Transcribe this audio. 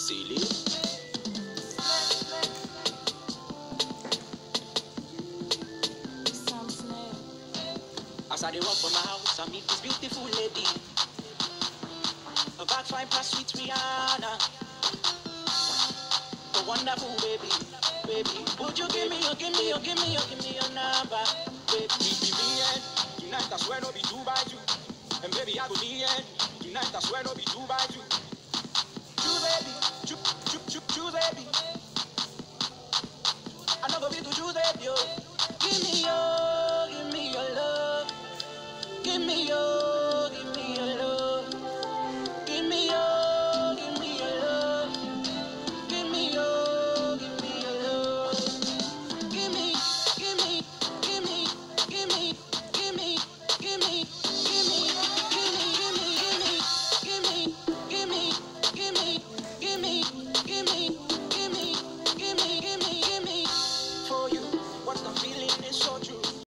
Silly. Sam Smith. As I dey walk from my house, I meet this beautiful lady. Her back fine past sweet Rihanna. A wonderful baby, baby. Would you give me your, give me your, give me your, give me your number, baby? Be me and tonight I swear no be two by two. And baby I go the end tonight I swear no be two by two.